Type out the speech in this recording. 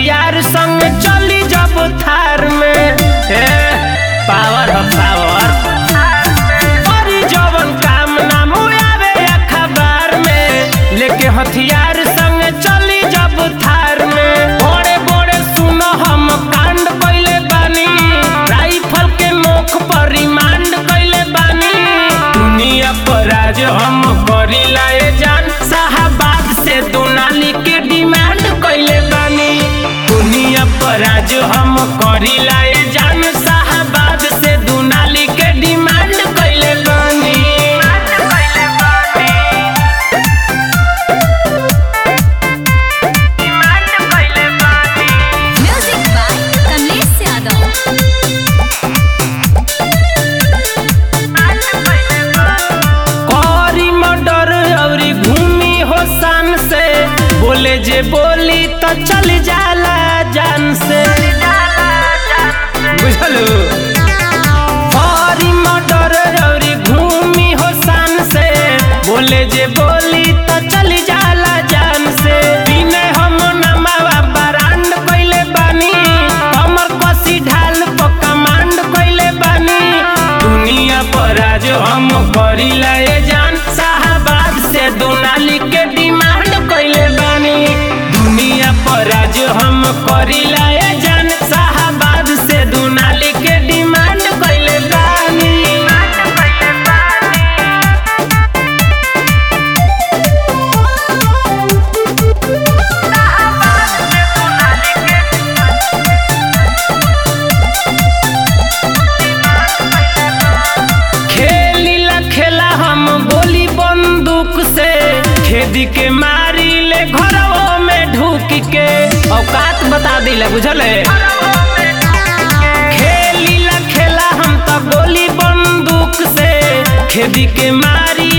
हथियार संग चली जब थार में ए, पावर हो पावर करी जवन काम ना मुआवे अखबार में लेके हथियार संग चली जब थार में बड़े बड़े सुनो हम कांड कइले बानी राइफल के नोक पर रिमांड कइले बानी दुनिया पर राज हम करीला ए जान साहबाद से दुनाली के डिमांड कइले बानी दुनिया पर राज हम करीला ए जान साहबाद से दुनाली के डिमांड कइले बानी Music by Kamlesh Yadav. करी मर्डर औरी घूमी हो शान से बोले जे बोली तो चल जाला जान से बुझलू करी मर्डर औरी घूमी हो शान से बोले जे बोली तो चल जाला जान से बिने हम नमावा बरांड कइले बानी हमर कसी ढाल पर कमांड कइले बानी दुनिया पर आज हम करीला ए जान साहबाद से दुनाली के डिमांड कइले बानी दुनिया पर आज हम करीला ए जान साहबाद से दुनाली के डिमांड कइले बानी खेलीला खेला हम गोली बंदूक से खेदी के मारी ले घरवो में ढूक के औकात बता दिले बुझले खेलीला खेला हम तो गोली बंदूक से खेदी के मारी